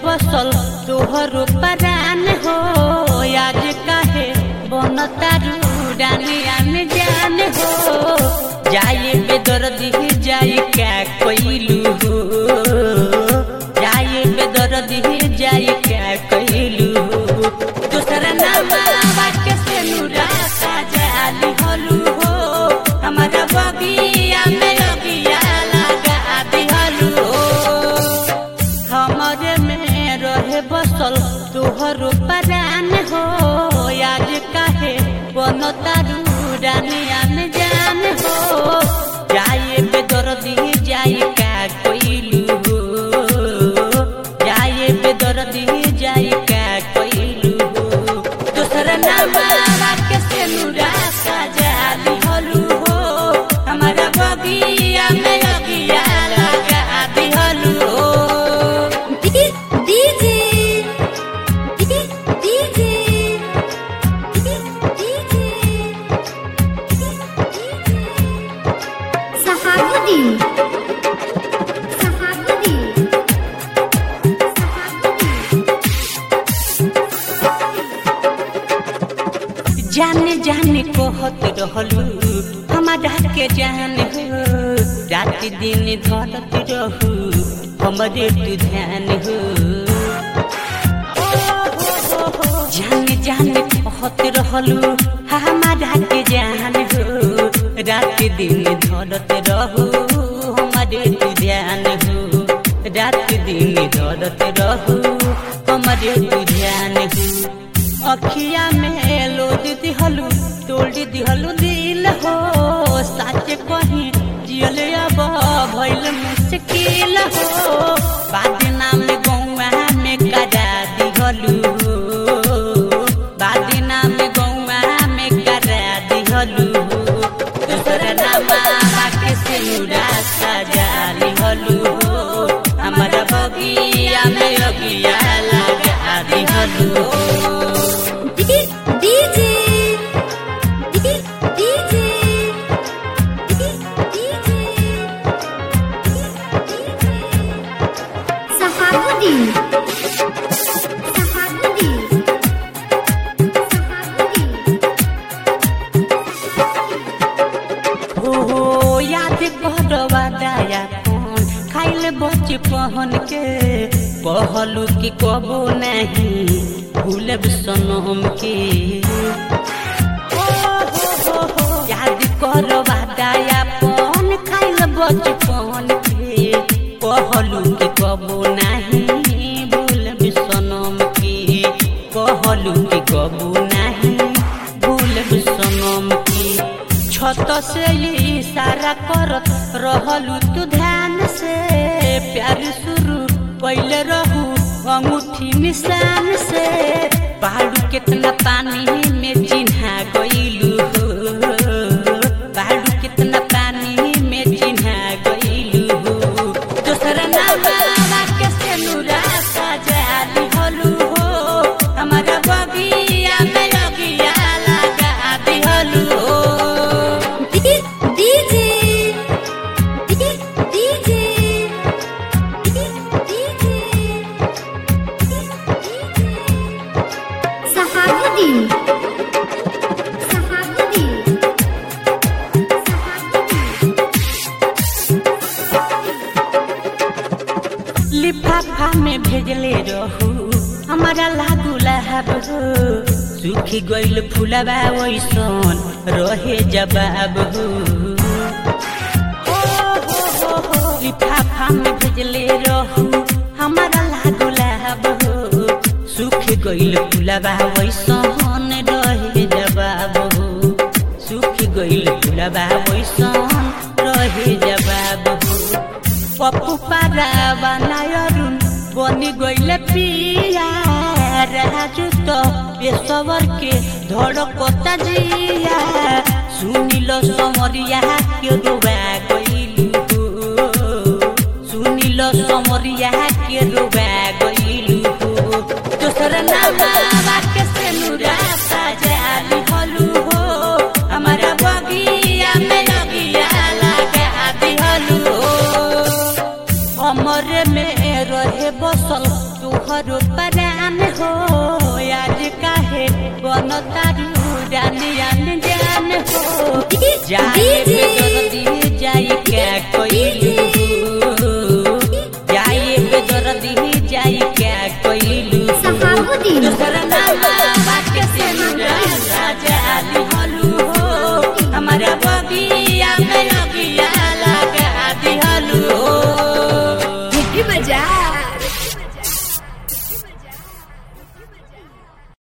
बसल तोहरो परान हो आज काहे बनतारू डानिया में जान हो जाए बेदर्दी जाए क्या कोइलू हो जाए बेदर्दी जाए क्या कोइलू हो दूसरा नाम के से नूरा सजाली हलू हो हमारा बगिया में लगिया लगा दिहलू हो हमरे में रहे बसल तोहरो परान हो आज काहे बनतारू डानिया में जान हो जाए बेदर्दी जाए का कोइलू हो जाए बेदर्दी जाए का कोइलू हो दूसरा नाम के से नूरा सजाली हलू हो हमारा बगिया में लगिया लगा दिहलू हो DJ DJ Sahabuddin Sahabuddin जाने जाने कहत रहलू हमारा के जान हो रात दिन धरत रहू हमरे तू ध्यान हो जाने जाने कहत रहलू हमारा के जान हो रात दिन धरत रहू हमरे तू ध्यान हो रात दिन धरत रहू हमरे तू ध्यान हो अखिया में लोद दिहलू तोड़ दिहलू दिल हो साचे कहीं जियल अब भइल मुश्किल हो बाद नाम गौआ में करा दिहलू बाद नाम गौआ में करा दिहलू दूसरा नाम के से मुरा सजा लिहलू हमारा बगिया में अगिया लगा दिहलू DJ DJ Sahabuddin Sahabuddin हो याद करवा दया कौन खाइल बच पहन के कहलू कि कबो नहीं भूलब सनम के ओ हो हो हो, याद करवा दया कौन खाइल बच पहन के कहलू कि कबो नहीं भूलब सनम के कहलू कि कबो नहीं भूलब सनम के छत से इशारा करत रहलू तू ध्यान से प्यार शुरू पहले रहू अंगूठी निशान से पहाड़ू कितना पानी में चिन्हा गईलू हो पहाड़ू कितना पानी में चिन्हा गईलू हो दूसरा नाम के से नूरा सजा दिहलू हो हमारा बगिया में लगिया लगा दिहलू हो DJ DJ Sahabuddin Sahabuddin लिफाफा में भेजले रहू हमारा लागू लहब हो सूखी गइल फुलबा वैसन रहे जवाब हो ओ हो हो हो, लिफाफा में भेजले रहू हमारा लागू लहब हो सूख गइल फुलबा वैसन रहे जवाब हो सूख गइल फुलबा वैसन रहे जवाब हो पप्पू पारा बनायरुन बनी गइले पिया राजू तो पेशवर के धड़कता जिया सुनिल समरिया के डोबा गइलू हो सुनिल समरिया के डोबा गइलू हो दोसर नाम के से नुरा सजा लिहलू हो हमारा बगिया में लगिया लगा दिहलू हो हमरे में रहे बसल तुहर जाए